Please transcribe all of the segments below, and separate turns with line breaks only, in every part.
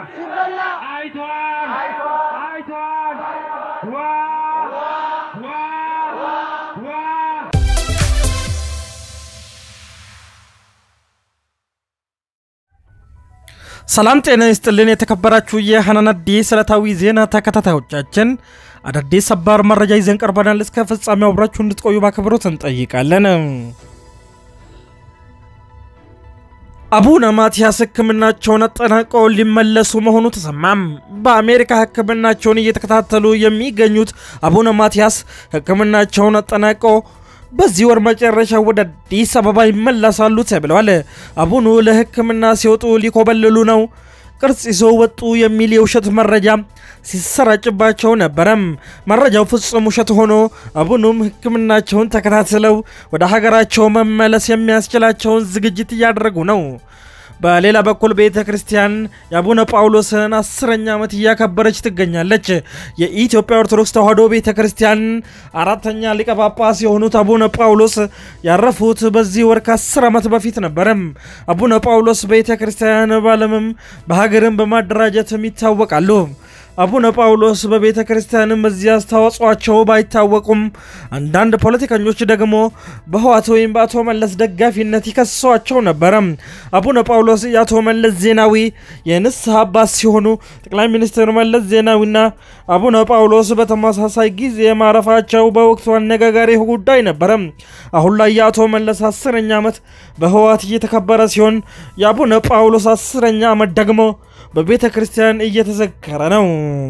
አይቷል አይቷል ዋ ዋ ዋ
ሰላም ጤና ይስጥልን። የተከበራችሁ የሐናን አዲስ ዕለታዊ ዜና ተከታታዮቻችን አዳዲስ ሰባር መረጃ ይዘን ቀርበናል። እስከ ፍጻሜው አብራችሁ እንድትቆዩ በአክብሮት እንጠይቃለን። አቡነ ማትያስ ሕክምናቸውን አጠናቀው ሊመለሱ መሆኑ ተሰማም። በአሜሪካ ሕክምናቸውን እየተከታተሉ የሚገኙት አቡነ ማትያስ ሕክምናቸውን አጠናቀው በዚህ ወር መጨረሻ ወደ አዲስ አበባ ይመለሳሉ ተብለዋል። አቡኑ ለሕክምና ሲወጡ ሊኮበልሉ ነው፣ ቅርጽ ይዘው ወጡ የሚል የውሸት መረጃ ሲሰራጭባቸው ነበረም። መረጃው ፍጹም ውሸት ሆኖ አቡኑም ሕክምናቸውን ተከታትለው ወደ ሀገራቸው መመለስ የሚያስችላቸውን ዝግጅት እያደረጉ ነው። በሌላ በኩል ቤተ ክርስቲያን የአቡነ ጳውሎስን አስረኛ ዓመት እያከበረች ትገኛለች። የኢትዮጵያ ኦርቶዶክስ ተዋሕዶ ቤተ ክርስቲያን አራተኛ ሊቀ ጳጳስ የሆኑት አቡነ ጳውሎስ ያረፉት በዚህ ወር ከአስር ዓመት በፊት ነበረም። አቡነ ጳውሎስ ቤተ ክርስቲያን በዓለምም በሀገርም በማደራጀትም ይታወቃሉ። አቡነ ጳውሎስ በቤተ ክርስቲያንም በዚህ አስተዋጽኦአቸው ባይታወቁም አንዳንድ ፖለቲከኞች ደግሞ በህዋት ወይም በአቶ መለስ ደጋፊነት ይከሷቸው ነበረ። አቡነ ጳውሎስ የአቶ መለስ ዜናዊ የንስሐ አባት ሲሆኑ ጠቅላይ ሚኒስትር መለስ ዜናዊና አቡነ ጳውሎስ በተመሳሳይ ጊዜ ማረፋቸው በወቅቱ አነጋጋሪ ጉዳይ ነበረ። አሁን ላይ የአቶ መለስ አስረኛ ዓመት በህዋት እየተከበረ ሲሆን የአቡነ ጳውሎስ አስረኛ ዓመት ደግሞ በቤተ ክርስቲያን እየተዘከረ ነው።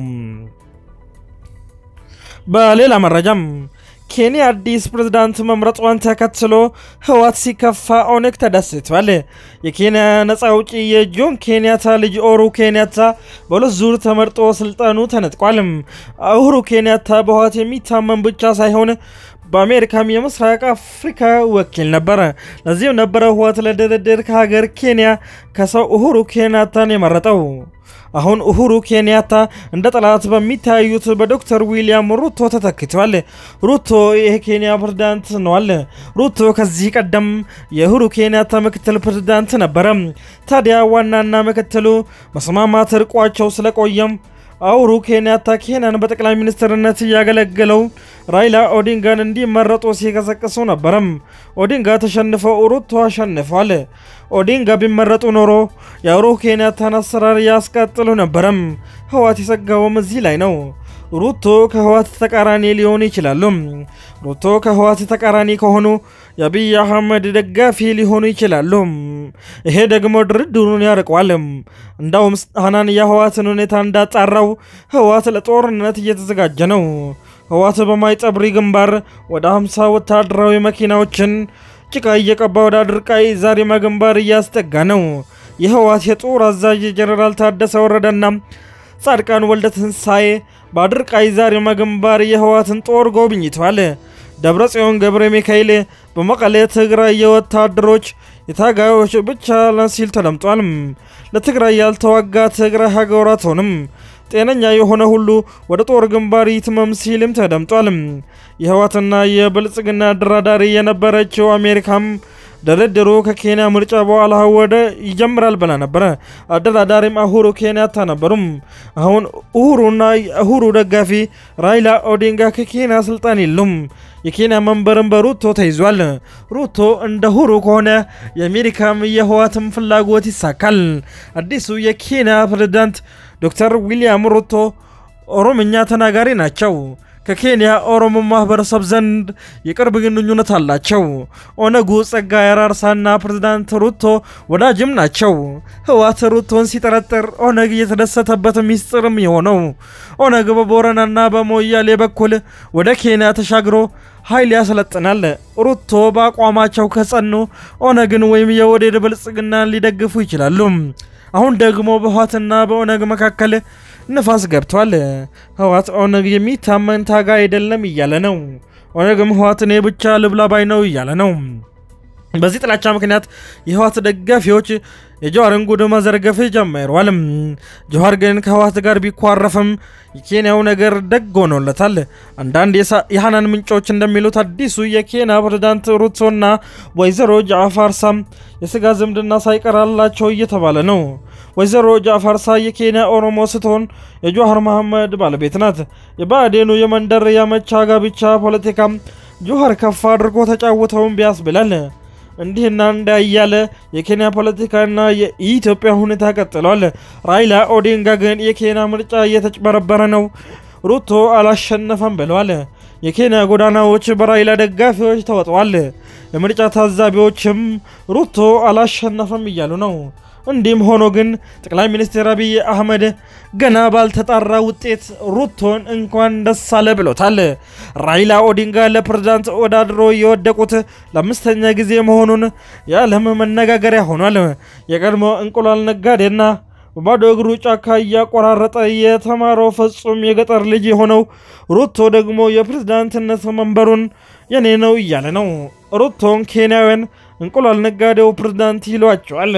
በሌላ መረጃም ኬንያ አዲስ ፕሬዝዳንት መምረጧን ተከትሎ ህወሓት ሲከፋ ኦነግ ተደስቷል። የኬንያ ነፃ አውጪ የጆን ኬንያታ ልጅ ኦሩ ኬንያታ በሁለት ዙር ተመርጦ ስልጣኑ ተነጥቋል። ኡሁሩ ኬንያታ በህወሓት የሚታመን ብቻ ሳይሆን በአሜሪካም የምስራቅ አፍሪካ ወኪል ነበረ። ለዚህም ነበረ ህወሓት ለድርድር ከሀገር ኬንያ ከሰው ኡሁሩ ኬንያታን የመረጠው። አሁን ኡሁሩ ኬንያታ እንደ ጠላት በሚታዩት በዶክተር ዊሊያም ሩቶ ተተክተዋል። ሩቶ የኬንያ ፕሬዝዳንት ነዋል። ሩቶ ከዚህ ቀደም የኡሁሩ ኬንያታ ምክትል ፕሬዝዳንት ነበረ። ታዲያ ዋናና ምክትሉ መስማማት ርቋቸው ስለቆየም ኡሁሩ ኬንያታ ኬንያን በጠቅላይ ሚኒስትርነት እያገለገለው ራይላ ኦዲንጋን እንዲመረጡ ሲቀሰቅሱ ነበረም። ኦዲንጋ ተሸንፈው ሩቶ አሸንፏል። ኦዲንጋ ቢመረጡ ኖሮ የኡሁሩ ኬንያታን አሰራር ያስቀጥሉ ነበረም። ህወሓት የሰጋውም እዚህ ላይ ነው። ሩቶ ከህወሓት ተቃራኒ ሊሆኑ ይችላሉ። ሩቶ ከህወሓት ተቃራኒ ከሆኑ የአብይ አህመድ ደጋፊ ሊሆኑ ይችላሉ። ይሄ ደግሞ ድርድሩን ያርቀዋል። እንዳውም ሐናን የህወሓትን ሁኔታ እንዳጣራው ህወሓት ለጦርነት እየተዘጋጀ ነው። ህወሓት በማይጸብሪ ግንባር ወደ 50 ወታደራዊ መኪናዎችን ጭቃ እየቀባ ወደ አድርቃይ ዛሪማ ግንባር እያስጠጋ ነው። የህወሓት የጦር አዛዥ ጀኔራል ታደሰ ወረደና ጻድቃን ወልደ ትንሳኤ በአድርቃይ ዛሪማ ግንባር የህወሓትን ጦር ጎብኝተዋል። ደብረ ጽዮን ገብረ ሚካኤል በመቀሌ ትግራይ የወታደሮች የታጋዮች ብቻ ሲል ተደምጧል። ለትግራይ ያልተዋጋ ትግራይ ሀገር አትሆንም፣ ጤነኛ የሆነ ሁሉ ወደ ጦር ግንባር ይትመም ሲልም ተደምጧል። የህወሓትና የብልጽግና አደራዳሪ የነበረችው አሜሪካም ድርድሩ ከኬንያ ምርጫ በኋላ ወደ ይጀምራል ብላ ነበረ። አደራዳሪም ኡሁሩ ኬንያታ ነበሩም። አሁን ኡሁሩና የኡሁሩ ደጋፊ ራይላ ኦዲንጋ ከኬንያ ስልጣን የሉም። የኬንያ መንበርም በሩቶ ተይዟል። ሩቶ እንደ ኡሁሩ ከሆነ የአሜሪካም የህወሓትም ፍላጎት ይሳካል። አዲሱ የኬንያ ፕሬዝዳንት ዶክተር ዊሊያም ሩቶ ኦሮምኛ ተናጋሪ ናቸው። ከኬንያ ኦሮሞ ማህበረሰብ ዘንድ የቅርብ ግንኙነት አላቸው። ኦነጉ ጸጋዬ አራርሳና ፕሬዝዳንት ሩቶ ወዳጅም ናቸው። ህወሓት ሩቶን ሲጠረጥር ኦነግ እየተደሰተበት ሚስጥርም የሆነው ኦነግ በቦረናና በሞያሌ በኩል ወደ ኬንያ ተሻግሮ ኃይል ያሰለጥናል። ሩቶ በአቋማቸው ከጸኑ ኦነግን ወይም የወዴድ ብልጽግናን ሊደግፉ ይችላሉ። አሁን ደግሞ በህወሓትና በኦነግ መካከል ንፋስ ገብቷል። ህወሓት ኦነግ የሚታመን ታጋ አይደለም እያለ ነው። ኦነግም ህወሓት እኔ ብቻ ልብላ ባይ ነው እያለ ነው። በዚህ ጥላቻ ምክንያት የህወሓት ደጋፊዎች የጀዋርን ጉድ መዘርገፍ ጀምረዋል። ጀዋር ግን ከህወሓት ጋር ቢኳረፍም የኬንያው ነገር ደግ ሆኖለታል። አንዳንድ የሐናን ምንጮች እንደሚሉት አዲሱ የኬንያ ፕሬዝዳንት ሩቶና ወይዘሮ ጃፋር ሳም የስጋ ዝምድና ሳይቀራላቸው እየተባለ ነው። ወይዘሮ ጃፋርሳ የኬንያ ኦሮሞ ስትሆን የጆሃር መሐመድ ባለቤት ናት። የብአዴኑ የመንደር ያመቻ ጋብቻ ፖለቲካም ጆሃር ከፍ አድርጎ ተጫውተውን ቢያስብላል። እንዲህና እንዳ እያለ የኬንያ ፖለቲካና የኢትዮጵያ ሁኔታ ቀጥሏል። ራይላ ኦዲንጋ ግን የኬንያ ምርጫ እየተጭበረበረ ነው፣ ሩቶ አላሸነፈም ብለዋል። የኬንያ ጎዳናዎች በራይላ ደጋፊዎች ተወጥዋል። የምርጫ ታዛቢዎችም ሩቶ አላሸነፈም እያሉ ነው። እንዲህም ሆኖ ግን ጠቅላይ ሚኒስትር አብይ አህመድ ገና ባልተጣራ ውጤት ሩቶን እንኳን ደስ አለ ብሎታል። ራይላ ኦዲንጋ ለፕሬዝዳንት ወዳድሮ የወደቁት ለአምስተኛ ጊዜ መሆኑን የዓለም መነጋገሪያ ሆኗል። የቀድሞ እንቁላል ነጋዴና በባዶ እግሩ ጫካ እያቆራረጠ የተማረው ፍጹም የገጠር ልጅ የሆነው ሩቶ ደግሞ የፕሬዝዳንትነት መንበሩን የኔ ነው እያለ ነው። ሩቶን ኬንያውያን እንቁላል ነጋዴው ፕሬዝዳንት ይሏቸዋል።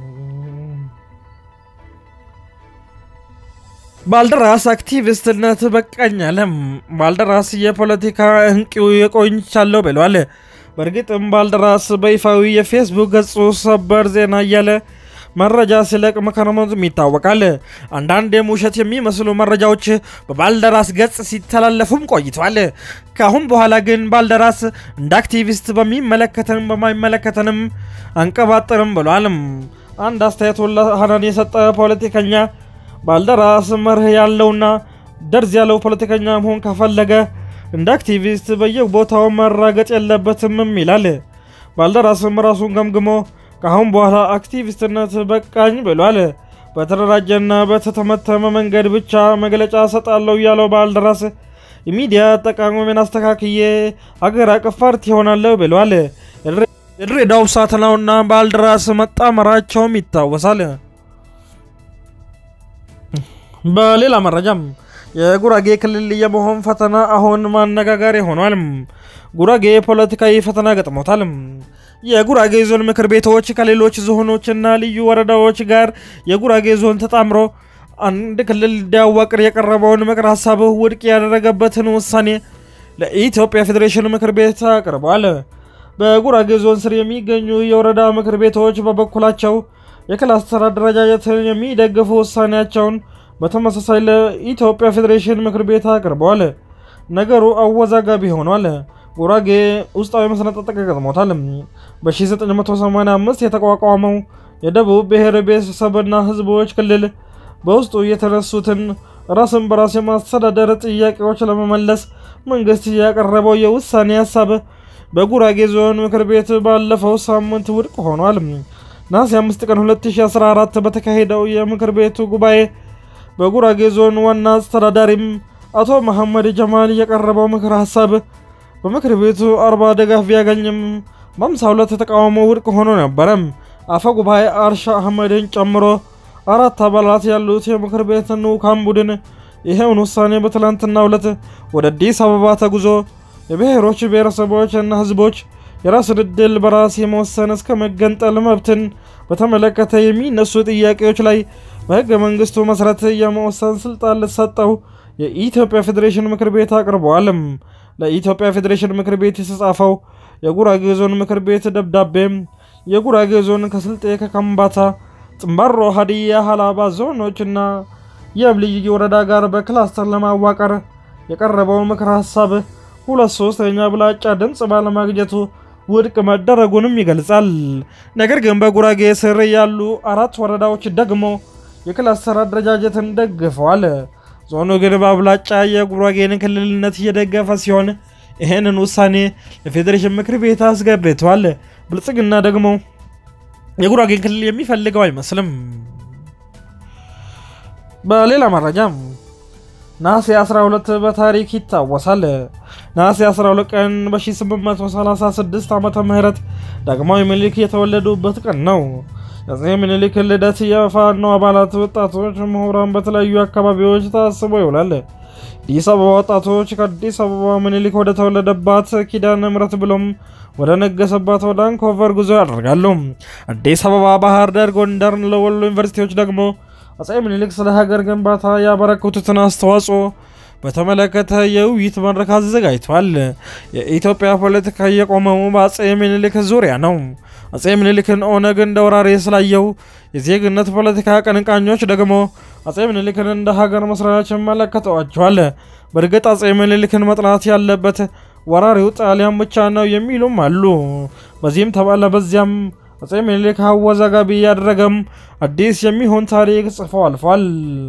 ባልደራስ አክቲቪስትነት በቃኝ አለም። ባልደራስ የፖለቲካ እንቂው የቆይቻለሁ ብለዋል። በእርግጥም ባልደራስ በይፋዊ የፌስቡክ ገጹ ሰበር ዜና እያለ መረጃ ሲለቅ መከረሙም ይታወቃል። አንዳንድ የውሸት የሚመስሉ መረጃዎች በባልደራስ ገጽ ሲተላለፉም ቆይተዋል። ከአሁን በኋላ ግን ባልደራስ እንደ አክቲቪስት በሚመለከተንም በማይመለከተንም አንቀባጥርም ብሏል። አንድ አስተያየቱን ለሀናን የሰጠ ፖለቲከኛ ባልደራስ መርህ ያለውና ደርዝ ያለው ፖለቲከኛ መሆን ከፈለገ እንደ አክቲቪስት በየቦታው መራገጥ የለበትምም ይላል። ባልደራስም ራሱን ገምግሞ ከአሁን በኋላ አክቲቪስትነት በቃኝ ብሏል። በተደራጀና በተተመተመ መንገድ ብቻ መግለጫ ሰጣለሁ ያለው ባልደራስ የሚዲያ አጠቃቀሜን አስተካክዬ አገር አቀፍ ፓርቲ ይሆናለሁ ብሏል። የድሬዳው ሳትናውና ባልደራስ መጣመራቸውም ይታወሳል። በሌላ መረጃም የጉራጌ ክልል የመሆን ፈተና አሁን ማነጋገሪያ ሆኗል። ጉራጌ ፖለቲካዊ ፈተና ገጥሞታል። የጉራጌ ዞን ምክር ቤቶች ከሌሎች ዞኖችና ልዩ ወረዳዎች ጋር የጉራጌ ዞን ተጣምሮ አንድ ክልል እንዲያዋቅር የቀረበውን ምክር ሀሳብ ውድቅ ያደረገበትን ውሳኔ ለኢትዮጵያ ፌዴሬሽን ምክር ቤት አቅርበዋል። በጉራጌ ዞን ስር የሚገኙ የወረዳ ምክር ቤቶች በበኩላቸው የክላስተር አደረጃጀትን የሚደግፉ ውሳኔያቸውን በተመሳሳይ ለኢትዮጵያ ፌዴሬሽን ምክር ቤት አቅርበዋል። ነገሩ አወዛጋቢ ሆኗል። ጉራጌ ውስጣዊ መሰነጣጠቅ ገጥሞታል። በ1985 የተቋቋመው የደቡብ ብሔር ብሔረሰብና ሕዝቦች ክልል በውስጡ የተነሱትን ራስን በራስ የማስተዳደር ጥያቄዎች ለመመለስ መንግስት ያቀረበው የውሳኔ ሀሳብ በጉራጌ ዞን ምክር ቤት ባለፈው ሳምንት ውድቅ ሆኗል። ነሐሴ 5 ቀን 2014 በተካሄደው የምክር ቤቱ ጉባኤ በጉራጌ ዞን ዋና አስተዳዳሪም አቶ መሐመድ ጀማል የቀረበው ምክር ሀሳብ በምክር ቤቱ አርባ ድጋፍ ቢያገኝም በአምሳ ሁለት ተቃውሞ ውድቅ ሆኖ ነበረ። አፈ ጉባኤ አርሻ አህመድን ጨምሮ አራት አባላት ያሉት የምክር ቤት ልዑካን ቡድን ይሄውን ውሳኔ በትላንትናው ዕለት ወደ አዲስ አበባ ተጉዞ የብሔሮች ብሔረሰቦች እና ህዝቦች የራስን ዕድል በራስ የመወሰን እስከ መገንጠል መብትን በተመለከተ የሚነሱ ጥያቄዎች ላይ በህገ መንግስቱ መሰረት የመወሰን ስልጣን ልሰጠው የኢትዮጵያ ፌዴሬሽን ምክር ቤት አቅርበዋልም። ለኢትዮጵያ ፌዴሬሽን ምክር ቤት የተጻፈው የጉራጌ ዞን ምክር ቤት ደብዳቤም የጉራጌ ዞን ከስልጤ፣ ከከምባታ፣ ጥምባሮ፣ ሀዲያ፣ ሀላባ ዞኖችና የብ ልዩ ወረዳ ጋር በክላስተር ለማዋቀር የቀረበው ምክር ሀሳብ ሁለት ሶስተኛ ብላጫ ድምፅ ባለማግኘቱ ውድቅ መደረጉንም ይገልጻል። ነገር ግን በጉራጌ ስር ያሉ አራት ወረዳዎች ደግሞ የክላስተር አደረጃጀትን ደግፈዋል። ዞኑ ግን በአብላጫ የጉራጌን ክልልነት እየደገፈ ሲሆን ይህንን ውሳኔ ለፌዴሬሽን ምክር ቤት አስገብቷል። ብልጽግና ደግሞ የጉራጌን ክልል የሚፈልገው አይመስልም። በሌላ መረጃም ነሐሴ 12 በታሪክ ይታወሳል። ነሐሴ 12 ቀን በ1836 ዓመተ ምህረት ዳግማዊ ምኒልክ የተወለዱበት ቀን ነው። የአፄ ምኒልክ ልደት የፋኖ አባላት፣ ወጣቶች፣ ምሁራን በተለያዩ አካባቢዎች ታስቦ ይውላል። አዲስ አበባ ወጣቶች ከአዲስ አበባ ምኒልክ ወደ ተወለደባት ኪዳነ ምሕረት ብሎም ወደ ነገሰባት ወደ አንኮቨር ጉዞ ያደርጋሉ። አዲስ አበባ፣ ባህር ዳር፣ ጎንደር ለወሎ ዩኒቨርሲቲዎች ደግሞ አፄ ምኒልክ ስለ ሀገር ግንባታ ያበረከቱትን አስተዋጽኦ በተመለከተ የውይይት መድረክ አዘጋጅቷል። የኢትዮጵያ ፖለቲካ የቆመው በአፄ ምኒልክ ዙሪያ ነው። አጼ ምኒልክን ኦነግ እንደ ወራሪ ስላየው የዜግነት ፖለቲካ አቀንቃኞች ደግሞ አጼ ምኒልክን እንደ ሀገር መስራች ይመለከተዋቸዋል። በእርግጥ አጼ ምኒልክን መጥላት ያለበት ወራሪው ጣሊያን ብቻ ነው የሚሉም አሉ። በዚህም ተባለ በዚያም አጼ ምኒልክ አወዛጋቢ ያደረገም አዲስ የሚሆን ታሪክ ጽፈው አልፏል።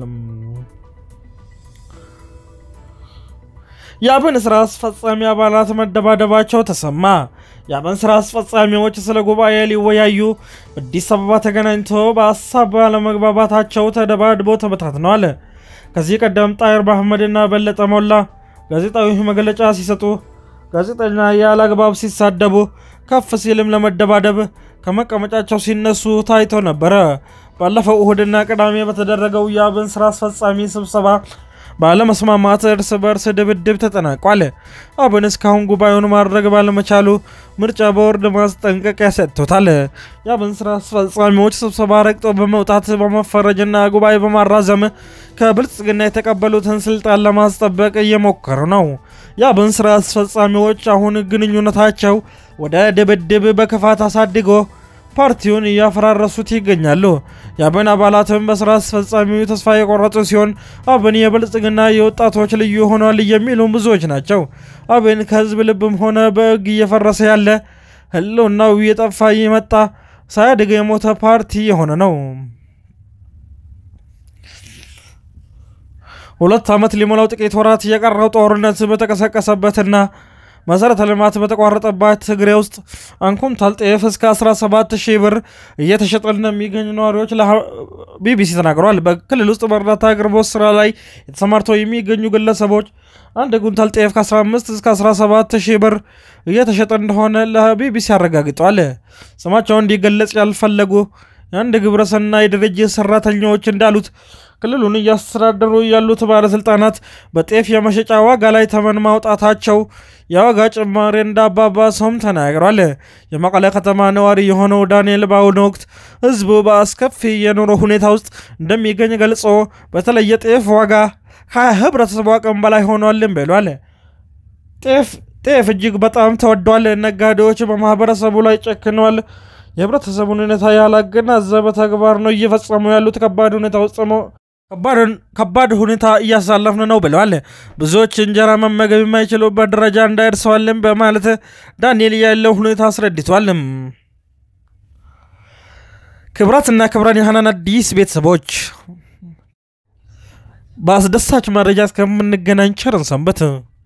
የአብን ስራ አስፈጻሚ አባላት መደባደባቸው ተሰማ። የአብን ስራ አስፈጻሚዎች ስለ ጉባኤ ሊወያዩ አዲስ አበባ ተገናኝተው በሀሳብ ባለመግባባታቸው ተደባድበው ተበታትነዋል። ከዚህ ቀደም ጣይር መሐመድና በለጠ ሞላ ጋዜጣዊ መግለጫ ሲሰጡ፣ ጋዜጠኛ ያለ አግባብ ሲሳደቡ፣ ከፍ ሲልም ለመደባደብ ከመቀመጫቸው ሲነሱ ታይቶ ነበረ። ባለፈው እሁድና ቅዳሜ በተደረገው የአብን ስራ አስፈጻሚ ስብሰባ ባለመስማማት እርስ በርስ ድብድብ ተጠናቋል። አብን እስካሁን ጉባኤውን ማድረግ ባለመቻሉ ምርጫ ቦርድ ማስጠንቀቂያ ሰጥቶታል። የአብን ስራ አስፈጻሚዎች ስብሰባ ረግጦ በመውጣት በመፈረጅና ጉባኤ በማራዘም ከብልጽግና የተቀበሉትን ስልጣን ለማስጠበቅ እየሞከሩ ነው። የአብን ስራ አስፈጻሚዎች አሁን ግንኙነታቸው ወደ ድብድብ በክፋት አሳድጎ ፓርቲውን እያፈራረሱት ይገኛሉ። የአብን አባላትም በስራ አስፈጻሚው ተስፋ የቆረጡ ሲሆን አብን የብልጽግና የወጣቶች ልዩ ሆኗል የሚሉ ብዙዎች ናቸው። አብን ከህዝብ ልብም ሆነ በህግ እየፈረሰ ያለ ህልውናው እየጠፋ የመጣ ሳያድግ የሞተ ፓርቲ የሆነ ነው። ሁለት ዓመት ሊሞላው ጥቂት ወራት የቀረው ጦርነት በተቀሰቀሰበትና መሰረተ ልማት በተቋረጠባት ትግሬ ውስጥ አንኩንታል ጤፍ እስከ 17 ሺህ ብር እየተሸጠ እንደሚገኝ ነዋሪዎች ለቢቢሲ ተናግረዋል። በክልል ውስጥ በእርዳታ አቅርቦት ስራ ላይ የተሰማርተው የሚገኙ ግለሰቦች አንድ ኩንታል ጤፍ ከ15 እስከ 17 ሺህ ብር እየተሸጠ እንደሆነ ለቢቢሲ አረጋግጠዋል። ስማቸው እንዲገለጽ ያልፈለጉ የአንድ ግብረሰናይ ድርጅት ሰራተኞች እንዳሉት ክልሉን እያስተዳደሩ ያሉት ባለስልጣናት በጤፍ የመሸጫ ዋጋ ላይ ተመን ማውጣታቸው የዋጋ ጭማሪ እንዳባባሰውም ተናግሯል። የመቀለ ከተማ ነዋሪ የሆነው ዳንኤል በአሁኑ ወቅት ህዝቡ በአስከፊ የኑሮ ሁኔታ ውስጥ እንደሚገኝ ገልጾ በተለይ የጤፍ ዋጋ ከህብረተሰቡ አቅም በላይ ሆኗልም ብሏል። ጤፍ ጤፍ እጅግ በጣም ተወዷል። ነጋዴዎች በማህበረሰቡ ላይ ጨክነዋል። የህብረተሰቡን ሁኔታ ያላገናዘበ ተግባር ነው እየፈጸሙ ያሉት። ከባድ ሁኔታ ውስጥ ከባድ ሁኔታ እያሳለፍን ነው ብለዋል። ብዙዎች እንጀራ መመገብ የማይችሉበት ደረጃ እንዳይደርሰዋልም በማለት ዳንኤል ያለው ሁኔታ አስረድቷል። ክብራትና ክብራን የሀናን አዲስ ቤተሰቦች በአስደሳች መረጃ እስከምንገናኝ ቸርን ሰንበት።